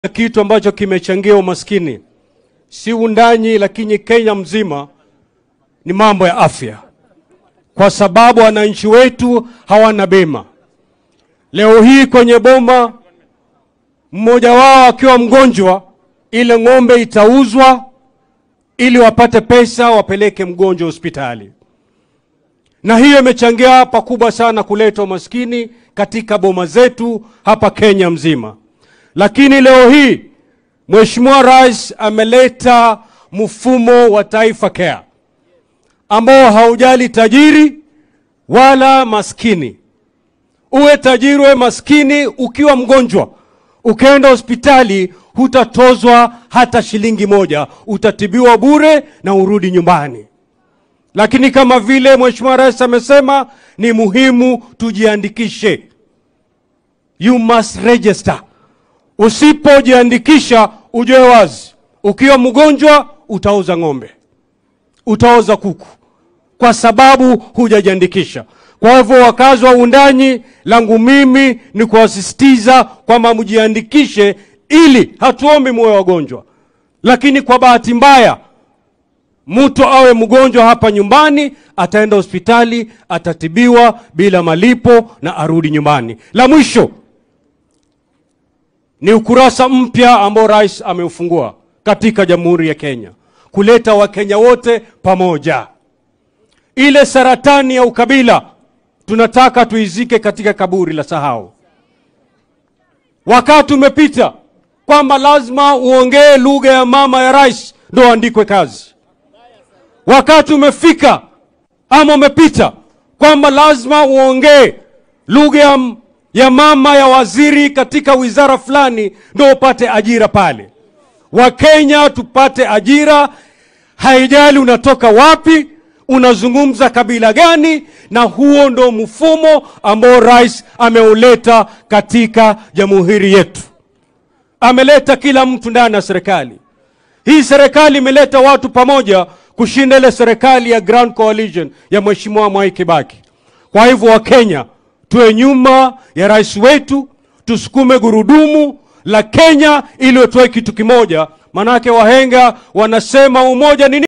kitu ambacho kimechangia umaskini si undanyi, lakini Kenya mzima ni mambo ya afya, kwa sababu wananchi wetu hawana bima. Leo hii kwenye boma, mmoja wao akiwa mgonjwa, ile ng'ombe itauzwa ili wapate pesa wapeleke mgonjwa hospitali, na hiyo imechangia pakubwa sana kuleta umaskini katika boma zetu hapa Kenya mzima. Lakini leo hii Mheshimiwa Rais ameleta mfumo wa Taifa Care ambao haujali tajiri wala maskini. Uwe tajiri uwe maskini, ukiwa mgonjwa ukaenda hospitali hutatozwa hata shilingi moja, utatibiwa bure na urudi nyumbani. Lakini kama vile Mheshimiwa Rais amesema, ni muhimu tujiandikishe, you must register. Usipojiandikisha ujue wazi, ukiwa mgonjwa utauza ng'ombe, utauza kuku, kwa sababu hujajiandikisha. Kwa hivyo, wakazi wa Undanyi, langu mimi ni kuwasisitiza kwamba mjiandikishe, ili hatuombi muwe wagonjwa, lakini kwa bahati mbaya mtu awe mgonjwa hapa nyumbani, ataenda hospitali, atatibiwa bila malipo na arudi nyumbani. La mwisho ni ukurasa mpya ambao rais ameufungua katika Jamhuri ya Kenya, kuleta Wakenya wote pamoja. Ile saratani ya ukabila tunataka tuizike katika kaburi la sahau. Wakati umepita kwamba lazima uongee lugha ya mama ya rais ndo andikwe kazi. Wakati umefika ama umepita kwamba lazima uongee lugha ya ya mama ya waziri katika wizara fulani ndio upate ajira pale. Wakenya tupate ajira, haijali unatoka wapi, unazungumza kabila gani, na huo ndo mfumo ambao rais ameuleta katika jamhuri yetu. Ameleta kila mtu ndani ya serikali. Hii serikali imeleta watu pamoja kushinda ile serikali ya Grand Coalition ya Mheshimiwa Mwai Kibaki. Kwa hivyo Wakenya tuwe nyuma ya rais wetu, tusukume gurudumu la Kenya ili tuwe kitu kimoja. Manake wahenga wanasema umoja ni